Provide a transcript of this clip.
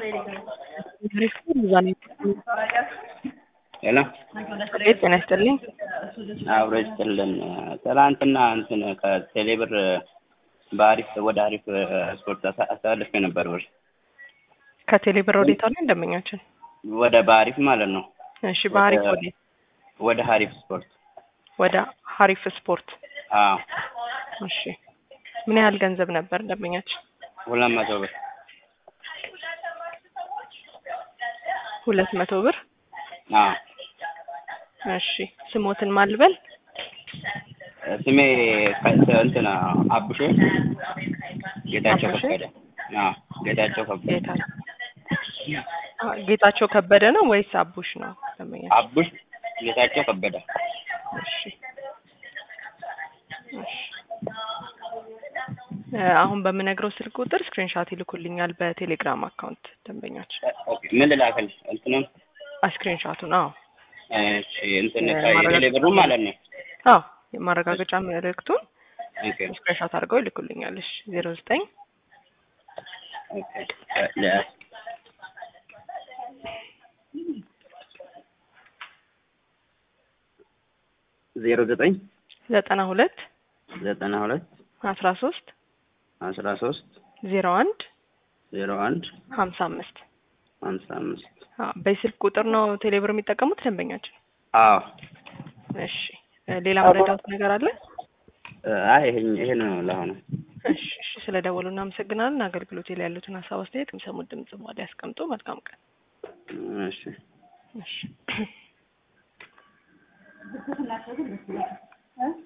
ሄሎ ቤት ጤና ይስጥልኝ። አብሮ ይስጥልን። ትናንትና እንትን ከቴሌብር በአሪፍ ወደ አሪፍ ስፖርት አሳ- አስተላልፌ ነበር ብር ከቴሌ ብር ወዴት አለ ደንበኛችን? ወደ በአሪፍ ማለት ነው። እሺ በሀሪፍ ወደ- ወዴት? ወደ ሀሪፍ ስፖርት ወደ ሀሪፍ ስፖርት። አዎ እሺ ምን ያህል ገንዘብ ነበር ደንበኛችን? ሁለት መቶ ብር ሁለት መቶ ብር። አዎ እሺ ስሞትን ማልበል ስሜ ከ- እንትን አቡሼ ጌታቸው አቡሼ? ከበደ አዎ ጌታቸው ከበደ ጌታ አ፣ ጌታቸው ከበደ ነው ወይስ አቡሽ ነው ደንበኛችን? አቡሽ ጌታቸው ከበደ እሺ እሺ እ፣ አሁን በምነግረው ስልክ ቁጥር ስክሪንሻት ይልኩልኛል በቴሌግራም አካውንት ደንበኛችን። ኦኬ ምን ልላክል እንትኑን ስክሪንሻቱን አዎ እሺ እንትን እ፣ ከቴሌ ብሩ ማለት ነው አዎ የማረጋገጫ መልእክቱን ኦኬ ስክሪንሻት አድርገው ይልኩልኛል። እሺ ዜሮ ዘጠኝ ኦኬ ለ- ዜሮ ዘጠኝ ዘጠና ሁለት ዘጠና ሁለት አስራ ሶስት አስራ ሶስት ዜሮ አንድ ዜሮ አንድ ሀምሳ አምስት ሀምሳ አምስት በስልክ ቁጥር ነው ቴሌብር የሚጠቀሙት ደንበኛችን? አዎ እሺ እ፣ ሌላ መረዳት ነገር አለ? አይ ይሄ ይሄ ነው ለአሁኑ እሺ እሺ፣ ስለ ደወሉ እናመሰግናለን። አገልግሎት ላይ ያሉትን ሀሳብ አስተያየት የሚሰሙት ድምጽ በኋላ ያስቀምጡ። መልካም ቀን። እሺ እሺ